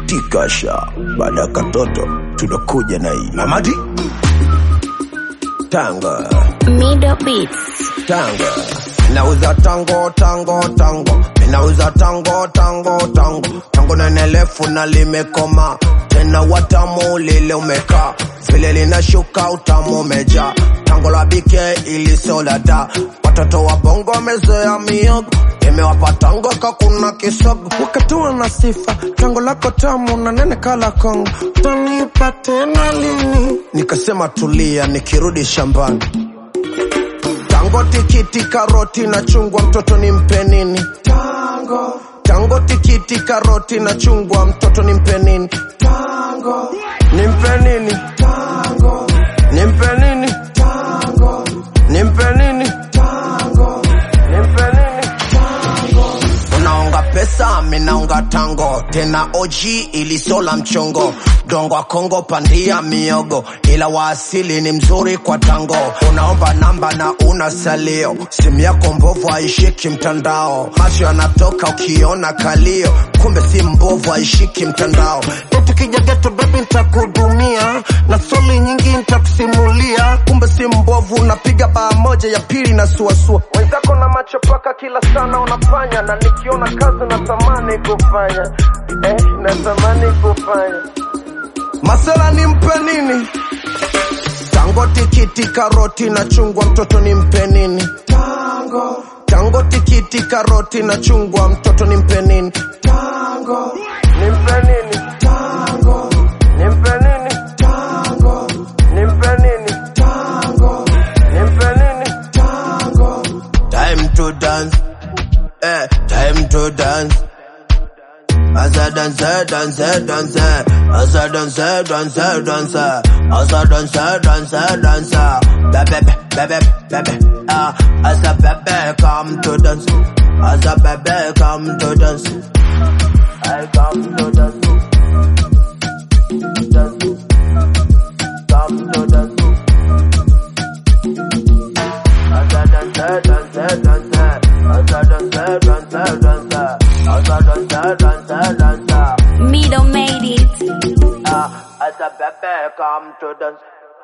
tikasha baada ya katoto tunakuja na hii mamadi tanga Middle Beats. tanga nauza tango tango tango ninauza tango tango tango tango nenelefu na limekoma tena watamu lile umekaa vile linashuka utamu umeja tango la bike ilisolada watoto wa bongo wamezoea miogo imewapa tango kakuna kisogo wakatoa na sifa tango lako tamu na nene kala kongo tanipa tena lini nikasema tulia nikirudi shambani tango tikiti karoti na chungwa mtoto ni mpe nini tango tango tikiti karoti na chungwa mtoto ni mpe nini tango ni mpe nini tango ni mpe nini tango ni mpe nini tango ni mpe nini unaonga pesa minaunga tango tena oji ilisola mchongo dongo wa kongo pandia miogo ila waasili ni mzuri kwa tango unaomba namba na una salio simu yako mbovu haishiki mtandao macho yanatoka ukiona kalio kumbe si mbovu haishiki mtandao tukija geto bebi ntakudumia na soli nyingi ntakusimulia kumbe si mbovu napiga baa moja ya pili na suasua wenzako na macho paka kila sana unafanya na nikiona kazi natamani kufanya eh, natamani kufanya masela ni mpe nini tango tikiti karoti na chungwa mtoto ni mpe nini tango tango tikiti karoti na chungwa mtoto ni mpe nini tango ni mpe nini tango ni mpe nini tango ni mpe nini tango ni mpe nini tango time to dance eh time to dance As I dance, dance, dance, as I dance, dance, dance, as I dance, dance, dance, baby, baby, baby, ah, as a baby come to dance, as a baby come to dance, I come to dance, dance, come to dance, as I dance, dance, dance, as I dance, dance, dance, as I dance, dance, dance. Middle made it. Ah, as a baby come to dance.